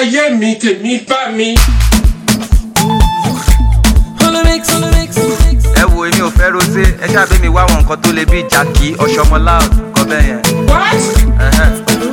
ayé mi tèmi bá mi. ẹ wo èmi ò fẹ́ rosé ẹ ṣáàbẹ̀ mi wá àwọn nǹkan tó le bíi jackie ọ̀ṣọ́mọlá kọ́ bẹ́ẹ̀ yẹn. what. Ẹhẹ́n.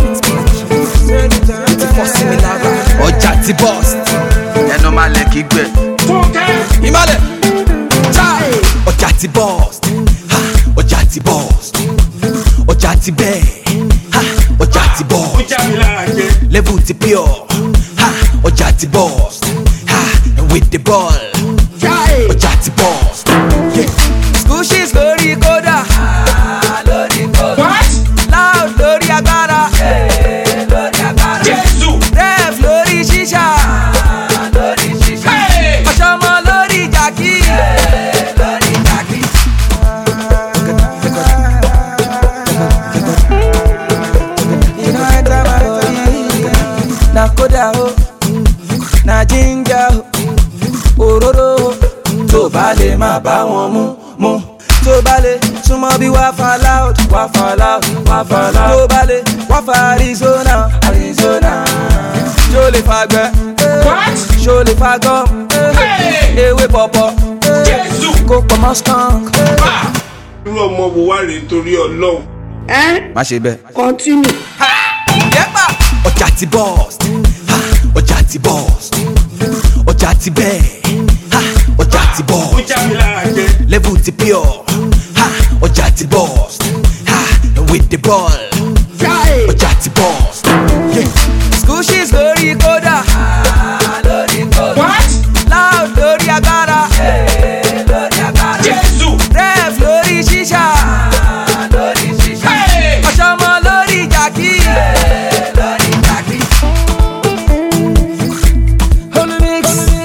ọjà ti bọ́ọ̀sì ẹnu máa lẹ̀ kí gbẹ. fúnkẹ́. ìmọ̀lẹ̀ chai ọjà ti bọ́ọ̀sì ha ọjà ti bọ́ọ̀sì ọjà ti bẹ́ẹ̀ ha ọjà ti ó bọ́ọ̀sì já mi lára jẹ. level ti pure ha ọjà ti bọ́ọ̀sì ha with the ball ọjà ti bọ́ọ̀sì. Yeah. Squishes lórí kódà. lórí kódà. what. Loud lórí agbára. lórí agbára. jésù. Ref lórí ṣíṣà. lórí ṣíṣà. Hey! Ọ̀ṣọ́mọ lórí jàkí. lórí jàkí. Iná ẹja máa rí. Na kódà o, na jíńjà o, òróró o. Tó bá lè má bá wọn mú mú. Tó bá lè súnmọ́ bí wá fa loud, wá fa loud, wá fa loud. Tó bá lè wá fa Arizona, Arizona. Ṣó lè fa gbẹ? what. Ṣó lè fa gum? Hey! Ewé pọ̀pọ̀. jésù. Kó pọ̀ mọ́ skunk. Ah! irú ọmọ wo wá rèé torí ọlọ́run. má ṣe bẹ́ẹ̀. Continue. Yẹ́pà. ọjà ti bọ́ọ̀sì ha ọjà ti bọ́ọ̀sì ọjà ti bẹ́ẹ̀ ha ọjà ti ó bọ́ọ̀sì já mi lára jẹ. level ti pure ha ọjà ti bọ́ọ̀sì ha with the ball ọjà ti bọ́ọ̀sì. Yeah. Squishes lórí kódà. lórí kódà. what. Loud lórí agbára. lórí agbára. jésù. Ref lórí ṣíṣà. lórí ṣíṣà. Hey! Ọ̀ṣọ́mọ lórí jàkí. lórí jàkí. Olumix.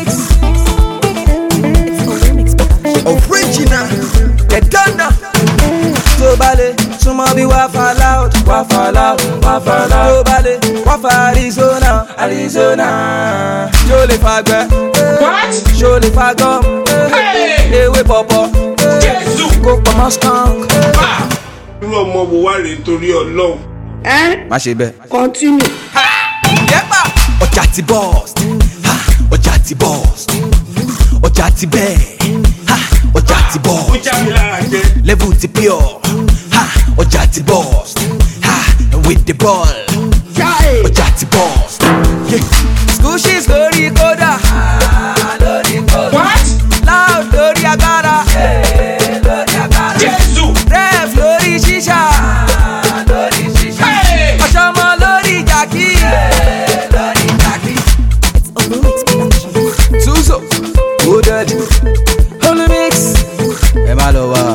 original Ẹ̀dọ́nà. Tó bá lè súnmọ́ bí wá fa loud, wá fa loud, wá fa loud. Tó bá lè wá fa Arizona, Arizona. Ṣó lè fa gbẹ? what. Ṣó lè fa gum? Hey! Ewé pọ̀pọ̀. jésù. Kó pọ̀ mọ́ skunk. Ah! irú ọmọ wo wá rèé torí ọlọ́run. Hein? má ṣe bẹ́ẹ̀. Continue. Yẹ́pà. ọjà ti bọ́ọ̀sì ha ọjà ti bọ́ọ̀sì ọjà ti bẹ́ẹ̀ ha ọjà ti ó bọ́ọ̀sì já mi lára jẹ. level ti pure ha ọjà ti bọ́ọ̀sì ha with the ball ọjà ti bọ́ọ̀sì. Yeah. Squishes lórí kódà. lórí kódà. what. Loud lórí agbára. lórí agbára. jésù. Ref lórí ṣíṣà. lórí ṣíṣà. Hey! Ọ̀ṣọ́mọ lórí jàkí. lórí jàkí. Tuzo. Wooded. Olumix. ẹ má lọ wá.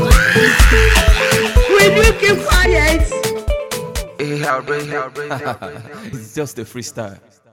Will you keep quiet? Hey, how, hey, how, hey, how. It's just a freestyle.